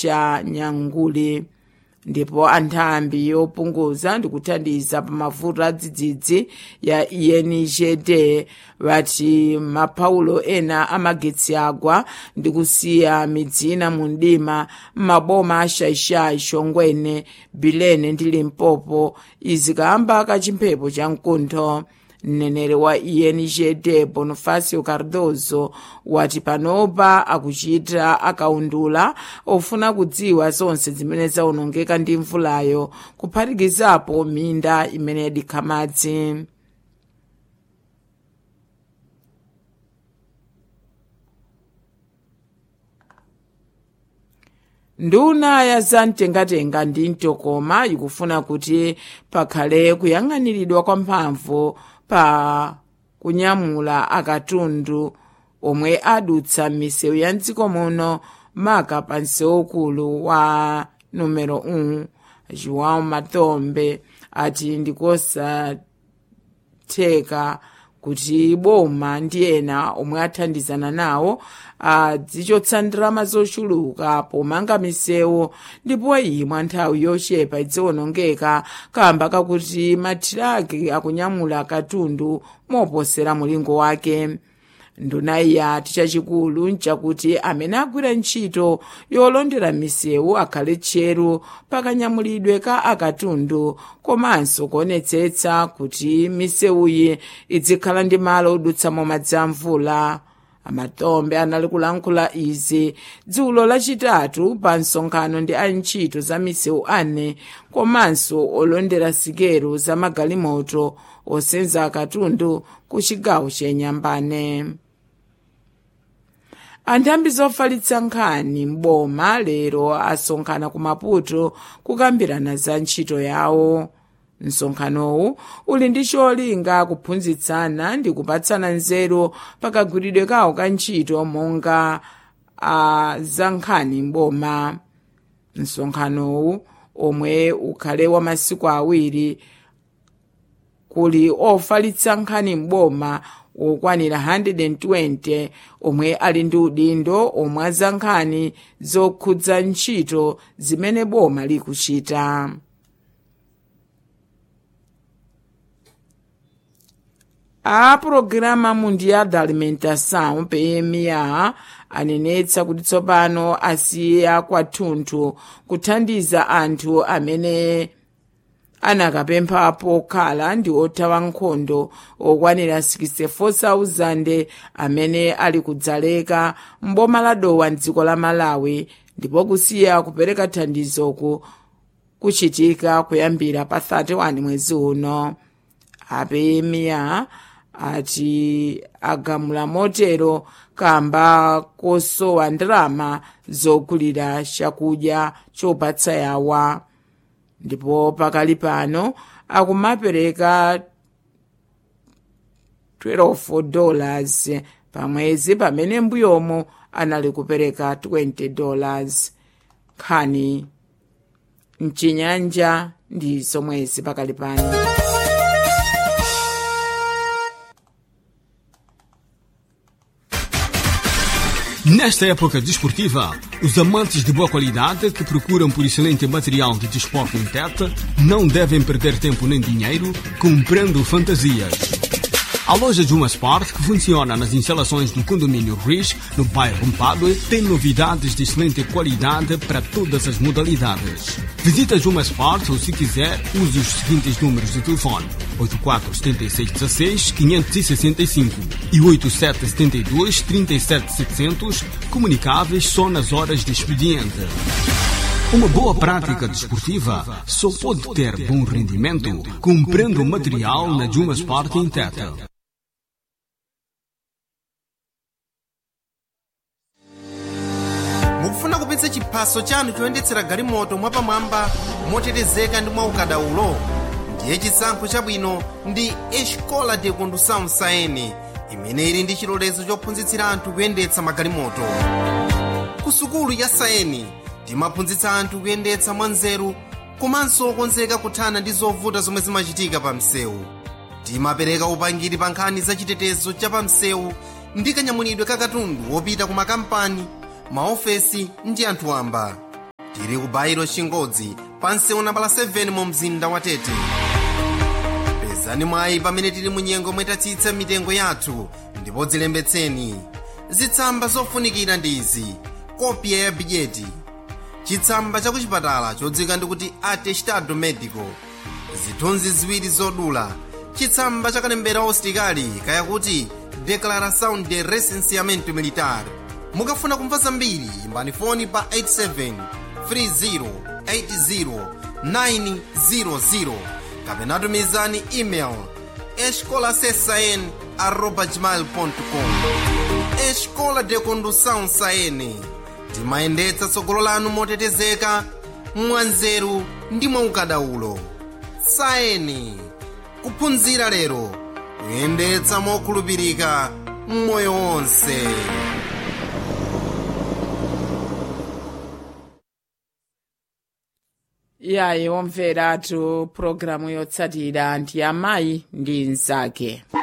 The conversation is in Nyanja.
cha nyanguli ndipo anthambi yopunguza ndi kuthandiza pa mavuto a dzidzidzi ya enjd vati maphaulo ena amagetsi agwa ndi kusiya midzina mu mdima m'maboma a shaishai shongwene bilene ndi limpopo izi kamba kachimphepo cha mkuntho mneneri wa enjd bonifacio cardozo wati panopa akuchita akaundula ofuna kudziwa zonse zimene zawonongeka ndi mvulayo kuphatikizapo minda imene yadikha madzi nduna ya zamtengatenga ndi mtokoma ikufuna kuti pakhale kuyang'aniridwa kwamphamvu pa kunyamula akatundu omwe adutsa m'misewu ya mdziko muno maka pa msewu ukulu wa numero 1 joão matombe ati ndikosatheka kuti boma ndi ena omwe athandizana nawo adzichotsa ndalama zochuluka pomanga misewu ndipo iyi mwa nthawi yochepa idziwonongeka kamba kakuti mathiraki akunyamula katundu moposera mulingo wake nduna yati chachikulu nchakuti amene agwira ntchito yolondera misewu akhale tcheru pakanyamulidwe ka akatundu komanso kuonetsetsa kuti misewuyi idzikhala ndi malo odutsamo madzi a mvula amatombe anali kulankhula izi dzulo lachitatu pa msonkhano ndi antchito za misewu ane komanso olondera sikelo za magalimoto osenza akatundu ku chigawo chenyambane anthambi zofalitsa nkhani m'boma lero asonkhana ku maputo kukambirana za ntchito yawo msonkhanowu uli ndi cholinga kuphunzitsana ndi kupatsana nzeru pakagwiridwe kawo ka ntchito monga a za nkhani m'boma msonkhanowu omwe ukhale wa masiku awiri kuli ofalitsa nkhani m'boma okwanira 120 omwe ali ndi udindo omwe za nkhani zokhudza ntchito zimene boma likuchita a programa mundial da alimentação pma anenetsa kuti tsopano asiya kwathunthu kuthandiza anthu amene anakapemphapo khala ndi othawa nkhondo okwanira 64,000 amene ali kudzaleka mboma la dowa mdziko la malawi ndipo kusiya kupereka thandizoku kuchitika kuyambira pa 31 mwezi uno apemiya ati agamula motero kamba kosowa ndalama zogulira chakudya chopatsa yawa ndipo pakali pano akumapereka 12 dollars pamwezi pamene mbuyomo anali kupereka 20 dollars nkhani mchinyanja ndi zomwezi pakali pano Nesta época desportiva, os amantes de boa qualidade que procuram por excelente material de desporto em teta não devem perder tempo nem dinheiro comprando fantasias. A loja Juma Sport, que funciona nas instalações do condomínio Riz, no bairro Mpadue, tem novidades de excelente qualidade para todas as modalidades. Visita Juma Sport ou, se quiser, use os seguintes números de telefone: 847616-565 e 8772-37700, comunicáveis só nas horas de expediente. Uma boa prática desportiva só pode ter bom rendimento comprando material na Juma Sport em Teta. mukufuna kupitsa chiphaso chanu choyendetsera galimoto mwapamwamba motetezeka ndi mwaukadaulo ndiye chisankho chabwino ndi escola de condução saene imene ili ndi chilolezo chophunzitsira anthu kuyendetsa magalimoto ku sukulu ya saeni timaphunzitsa anthu kuyendetsa mwanzeru komanso okonzeka kuthana ndi zovuta zomwe zimachitika pa msewu timapereka upangiri pa nkhani za chitetezo cha pa msewu ndi kanyamulidwe ka katundu wopita ku makampani maofesi ndi anthu wamba tili ku bairo chingodzi pansewu nambala 7 mu mzinda wa tete pezani mwayi pamene tili mu nyengo mwetatsitsa mitengo yathu ndipo dzilembetseni zitsamba zofunikira ndi izi kopya ya bidyeti chitsamba cha kuchipatala chodzika ndikuti atestado medico zithunzi ziwiri zodula chitsamba cha kalembera ositikali kayakuti declaração de recenseamento militar mukafuna kumva zambiri imbani foni pa 87 30 80 kapena tumizani email escolasesn arroba gmail.com escola de condução saene timayendetsa tsogolo lanu motetezeka mwanzeru ndi mwaukadaulo saeni kuphunzira lero kuyendetsa mokhulupirika mmoyo wonse iyayi womveratu pulogalamu yotsatira ndi amayi ndi mnzake